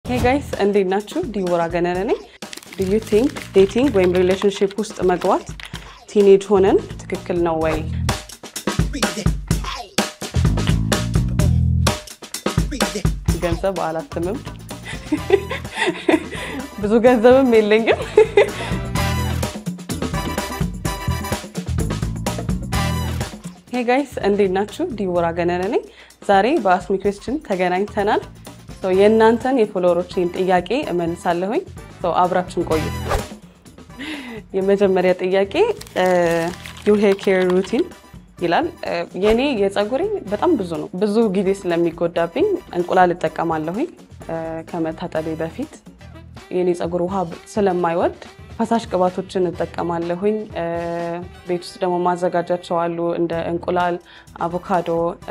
ሄ ጋይስ እንዴት ናችሁ? ዲቦራ ገነነ ነኝ። ዱ ዩ ቲንክ ዴቲንግ ወይም ሪሌሽንሽፕ ውስጥ መግባት ቲኔጅ ሆነን ትክክል ነው ወይ? ገንዘብ አላትምም፣ ብዙ ገንዘብም የለኝም። ሄ ጋይስ እንዴት ናችሁ? ዲቦራ ገነነ ነኝ። ዛሬ በአስሚ ኩዌስችን ተገናኝተናል። የእናንተን የፎሎወሮችን ጥያቄ እመልሳለሁኝ። አብራችን ቆዩ። የመጀመሪያ ጥያቄ ዩር ሄር ኬር ሩቲን ይላል። የኔ የፀጉሬ በጣም ብዙ ነው። ብዙ ጊዜ ስለሚጎዳብኝ እንቁላል እጠቀማለሁኝ ከመታጠቤ በፊት። የኔ ፀጉር ውሃ ስለማይወድ ፈሳሽ ቅባቶችን እጠቀማለሁኝ። ቤት ውስጥ ደግሞ ማዘጋጃቸው አሉ እንደ እንቁላል፣ አቮካዶ፣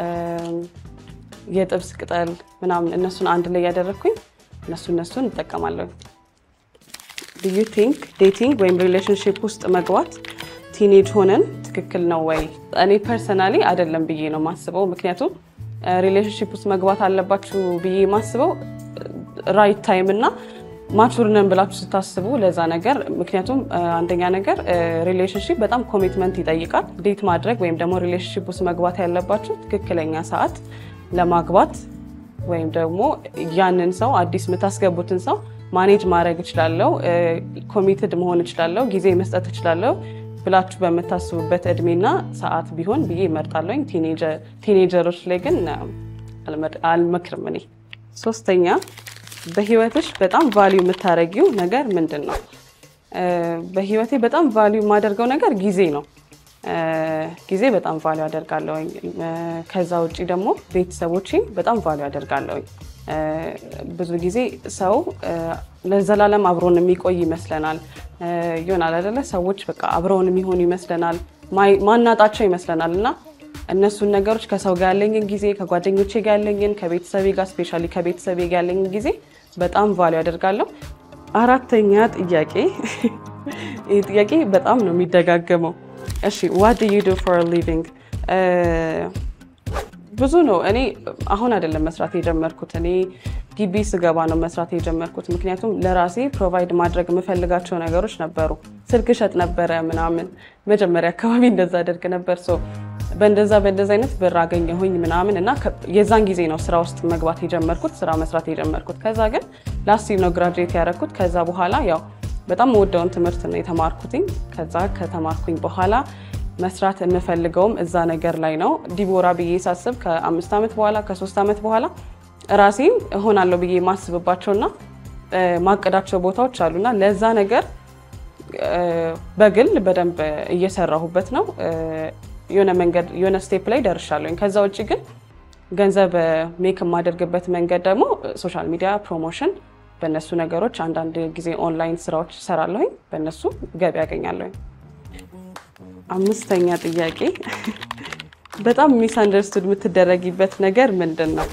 የጥብስ ቅጠል ምናምን እነሱን አንድ ላይ ያደረግኩኝ እነሱ እነሱን እጠቀማለሁኝ። ዱ ዩ ቲንክ ዴቲንግ ወይም ሪሌሽንሽፕ ውስጥ መግባት ቲኔጅ ሆነን ትክክል ነው ወይ? እኔ ፐርሰናሊ አይደለም ብዬ ነው ማስበው። ምክንያቱም ሪሌሽንሽፕ ውስጥ መግባት አለባችሁ ብዬ ማስበው ራይት ታይም እና ማቹር ነን ብላችሁ ስታስቡ ለዛ ነገር። ምክንያቱም አንደኛ ነገር ሪሌሽንሽፕ በጣም ኮሚትመንት ይጠይቃል። ዴት ማድረግ ወይም ደግሞ ሪሌሽንሽፕ ውስጥ መግባት ያለባችሁ ትክክለኛ ሰዓት ለማግባት ወይም ደግሞ ያንን ሰው አዲስ የምታስገቡትን ሰው ማኔጅ ማድረግ እችላለሁ፣ ኮሚትድ መሆን እችላለሁ፣ ጊዜ መስጠት እችላለሁ ብላችሁ በምታስቡበት እድሜና ሰዓት ቢሆን ብዬ እመርጣለሁኝ። ቲኔጀሮች ላይ ግን አልመክርም እኔ። ሶስተኛ በህይወትሽ በጣም ቫሊዩ የምታደርጊው ነገር ምንድን ነው? በህይወቴ በጣም ቫሊዩ የማደርገው ነገር ጊዜ ነው። ጊዜ በጣም ቫሊዩ አደርጋለሁኝ። ከዛ ውጭ ደግሞ ቤተሰቦቼ በጣም ቫሊዩ አደርጋለሁኝ። ብዙ ጊዜ ሰው ለዘላለም አብሮን የሚቆይ ይመስለናል። ይሆናል አይደለ? ሰዎች በቃ አብረውን የሚሆኑ ይመስለናል፣ ማናጣቸው ይመስለናል። እና እነሱን ነገሮች ከሰው ጋር ያለኝን ጊዜ፣ ከጓደኞቼ ጋር ያለኝን፣ ከቤተሰቤ ጋር ስፔሻሊ ከቤተሰቤ ጋር ያለኝን ጊዜ በጣም ቫሊዩ አደርጋለሁ። አራተኛ ጥያቄ፣ ይህ ጥያቄ በጣም ነው የሚደጋገመው። እሺ ዋት ዱ ዩ ዱ ፎር ሊቪንግ ብዙ ነው። እኔ አሁን አይደለም መስራት የጀመርኩት። እኔ ግቢ ስገባ ነው መስራት የጀመርኩት። ምክንያቱም ለራሴ ፕሮቫይድ ማድረግ የምፈልጋቸው ነገሮች ነበሩ። ስልክ እሸጥ ነበረ ምናምን፣ መጀመሪያ አካባቢ እንደዛ አደርግ ነበር። ሶ በእንደዛ በእንደዛ አይነት ብር አገኘሁኝ ምናምን እና የዛን ጊዜ ነው ስራ ውስጥ መግባት የጀመርኩት፣ ስራ መስራት የጀመርኩት። ከዛ ግን ላስት ነው ግራጁዌት ያደረግኩት። ከዛ በኋላ ያው በጣም የምወደውን ትምህርት ነው የተማርኩትኝ። ከዛ ከተማርኩኝ በኋላ መስራት የምፈልገውም እዛ ነገር ላይ ነው። ዲቦራ ብዬ ሳስብ ከአምስት ዓመት በኋላ ከሶስት ዓመት በኋላ ራሴን እሆናለሁ ብዬ ማስብባቸውና ማቀዳቸው ቦታዎች አሉና ለዛ ነገር በግል በደንብ እየሰራሁበት ነው። የሆነ መንገድ የሆነ ስቴፕ ላይ ደርሻለሁኝ። ከዛ ውጭ ግን ገንዘብ ሜክ የማደርግበት መንገድ ደግሞ ሶሻል ሚዲያ ፕሮሞሽን፣ በእነሱ ነገሮች አንዳንድ ጊዜ ኦንላይን ስራዎች እሰራለሁኝ። በእነሱ ገቢ ያገኛለሁኝ። አምስተኛ ጥያቄ በጣም ሚስ አንደርስቱድ የምትደረጊበት ነገር ምንድን ነው?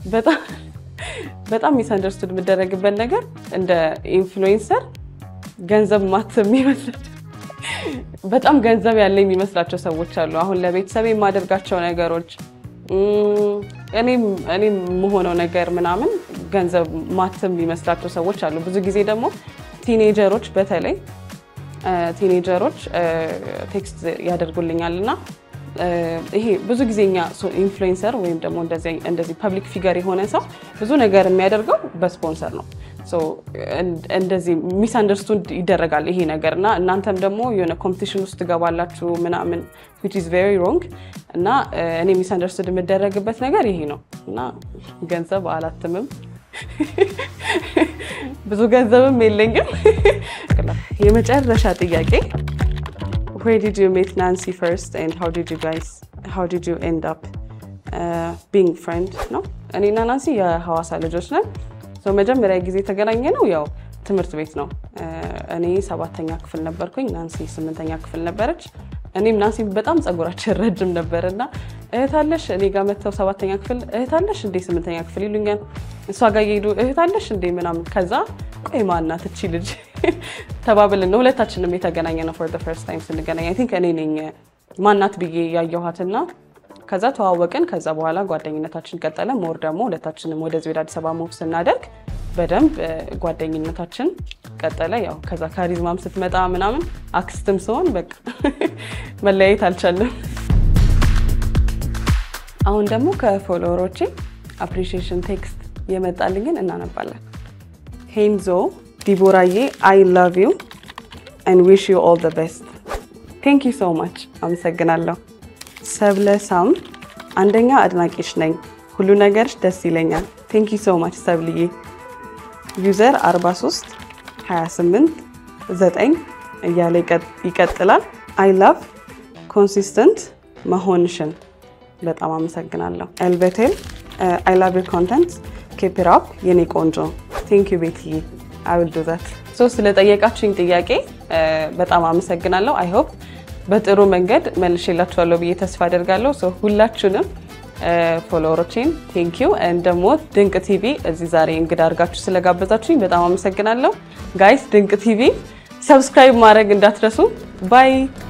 በጣም ሚስ አንደርስቱድ የምትደረግበት ነገር እንደ ኢንፍሉዌንሰር ገንዘብ ማት የሚመስላቸው በጣም ገንዘብ ያለ የሚመስላቸው ሰዎች አሉ። አሁን ለቤተሰብ የማደርጋቸው ነገሮች እኔም የምሆነው ነገር ምናምን ገንዘብ ማት የሚመስላቸው ሰዎች አሉ። ብዙ ጊዜ ደግሞ ቲኔጀሮች በተለይ ቲኔጀሮች ቴክስት ያደርጉልኛል እና ይሄ ብዙ ጊዜ እኛ ኢንፍሉዌንሰር ወይም ደግሞ እንደዚህ ፐብሊክ ፊገር የሆነ ሰው ብዙ ነገር የሚያደርገው በስፖንሰር ነው። እንደዚህ ሚስ አንደርስቱድ ይደረጋል ይሄ ነገር እና እናንተም ደግሞ የሆነ ኮምፒቲሽን ውስጥ ትገባላችሁ ምናምን ዊች ኢዝ ቬሪ ሮንግ እና እኔ ሚስ አንደርስቱድ የምደረግበት ነገር ይሄ ነው እና ገንዘብ አላትምም ብዙ ገንዘብም የለኝም። የመጨረሻ ጥያቄ where did you meet Nancy first and how did you guys how did you end up uh, being friend ነው። እኔና ናንሲ የሐዋሳ ልጆች ነን። መጀመሪያ ጊዜ የተገናኘ ነው ያው ትምህርት ቤት ነው። እኔ ሰባተኛ ክፍል ነበርኩኝ፣ ናንሲ ስምንተኛ ክፍል ነበረች። እኔም ናንሲ በጣም ጸጉራችን ረጅም ነበር እና እህታለሽ እኔ ጋር መጥተው ሰባተኛ ክፍል እህታለሽ እንዴ ስምንተኛ ክፍል ይሉኛል። እሷ ጋር እየሄዱ እህታለሽ እንዴ ምናምን። ከዛ ቆይ ማናት እቺ ልጅ ተባብልን ነው ሁለታችንም የተገናኘ ነው። ፎር ፈርስት ታይም ስንገናኝ አይ ቲንክ እኔ ነኝ ማናት ብዬ ያየኋትና ከዛ ተዋወቅን። ከዛ በኋላ ጓደኝነታችን ቀጠለ። ሞር ደግሞ ሁለታችንም ወደዚህ ወደ አዲስ አበባ ሙቭ ስናደርግ በደንብ ጓደኝነታችን ቀጠለ። ያው ከዛ ካሪዝማም ስትመጣ ምናምን አክስትም ስሆን በቃ መለያየት አልቻለም። አሁን ደግሞ ከፎሎወሮቼ አፕሪሺዬሽን ቴክስት የመጣልኝን እናነባለን። ሄንዞ ዲቦራዬ አይ ላቭ ዩ ኤንድ ዊሽ ዩ ኦል ዘ ቤስት ቴንክ ዩ ሶ ማች አመሰግናለሁ። ሰብለ ሳም አንደኛ አድናቂሽ ነኝ። ሁሉ ነገርሽ ደስ ይለኛል። ቴንክ ዩ ሶ ማች ሰብልዬ። ዩዘር 43 28 9 እያለ ይቀጥላል። አይ ላቭ ኮንሲስተንት መሆንሽን በጣም አመሰግናለሁ። ኤልቤቴል አይ ላቭ ዩር ኮንተንት ኬፕ ኢት አፕ የኔ ቆንጆ ቴንክ ዩ ቤትዬ አይ ዊል ዱ ዛት። ሶ ስለጠየቃችሁኝ ጥያቄ በጣም አመሰግናለሁ። አይ ሆፕ በጥሩ መንገድ መልሼላችኋለሁ ብዬ ተስፋ አደርጋለሁ። ሶ ሁላችሁንም ፎሎወሮቼን ቴንክ ዩ ደግሞ ድንቅ ቲቪ እዚህ ዛሬ እንግዳ አድርጋችሁ ስለጋበዛችሁኝ በጣም አመሰግናለሁ። ጋይስ ድንቅ ቲቪ ሰብስክራይብ ማድረግ እንዳትረሱ። ባይ